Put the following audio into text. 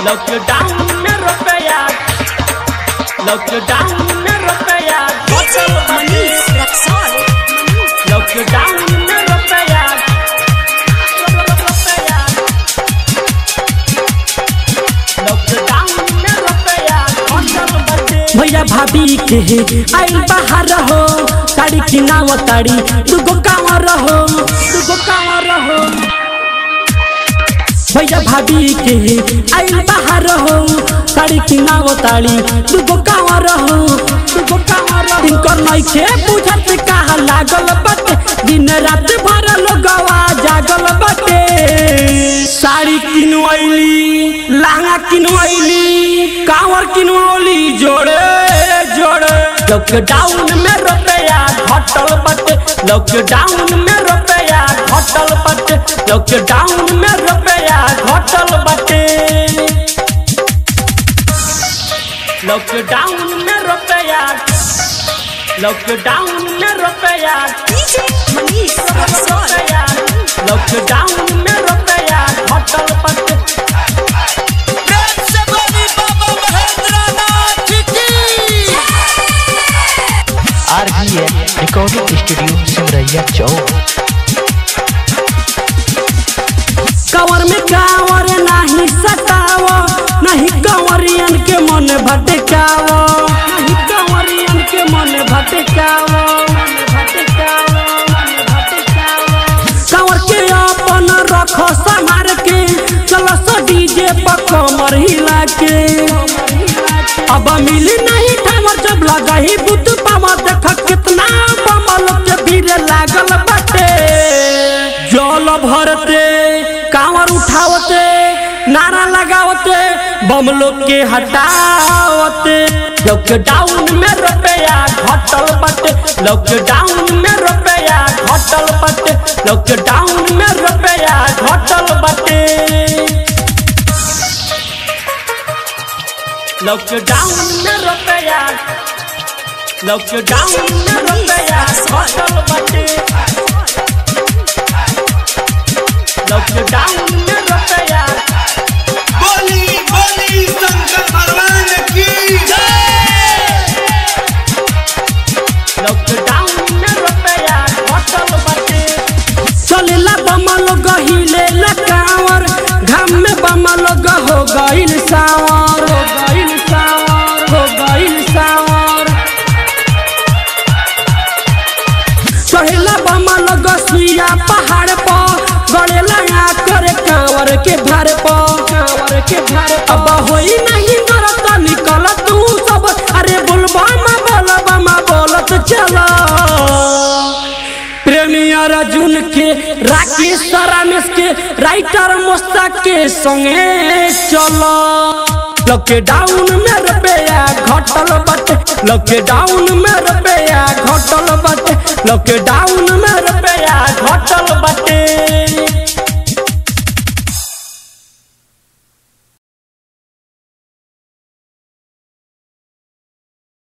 Lockdown में रुपया lockdown में रुपया DJ Manish Raksol. लॉकडाउन में रुपया रुपया लॉकडाउन में रुपया होटल बचे भैया भाभी के आइल बाहर हो साड़ी किनाव ताड़ी दुगो कांवर हो दुगो कांवर हो भैया भाभी के आइल बाहर हो साड़ी किनाव ताड़ी दुगो कांवर हो दुगो कांवर हो इनकर नइखे बुझत कहा लागल बाटे दिन रात भर लोगवा जागल बाटे साड़ी किनवैली लहंगा किनवैली कांवर किनवली जोड़े जोड़े लॉकडाउन में रुपया घटल बटे लॉकडाउन में रुपया घटल बटे लॉकडाउन में रुपया घटल बटे लॉकडाउन में रुपया लॉकडाउन में रुपया DJ Manish Raksol. रुपया लॉकडाउन में रुपया घटल बटे आरबीएल रिकॉर्डिंग स्टूडियो सिमरैया चौक कंवर में कांवर नाही सताव नहीं कंवरियन के मन भटकाव नहीं कंवरियन के मन भटकाव मन भटकाव, मन भटकाव। कंवर के अपन रखो संभार के चलो सो डीजे पर कमर हिला के अब मिली नहीं ठमर जब लगा ही बुद्ध पावा देख कितना बमल के भीड़ लागल बाटे जल भरते कांवर उठावते नारा लगावते बम लोग के हटावते लॉकडाउन में रुपया घटल बटे लॉकडाउन में रुपया घटल बटे लॉकडाउन में रुपया घटल बटे लॉकडाउन में रुपया लॉकडाउन में रुपया घटल बटे लॉकडाउन में रुपया बोली बोली शंकर भगवान की लॉकडाउन में रुपया घटल बटे चलेला बमल गहिले लकावर घाम में बमल हो गइल सावर हो गइल सावर हो गइल सावर चढ़ेला बमल गसिया पहाड़ पर गड़ेला आ करे कांवर के भार पर कांवर के भार अब होई नहीं मरत निकल तू सब अरे बोलबा मा बोलबा मा बोलत चला प्रेमी अर्जुन के राकेश रमेश के राइटर मोस्ताक के संगे चलो लॉकडाउन में रुपया घटल बटे लॉकडाउन में रुपया घटल बटे लॉकडाउन में रुपया घटल बटे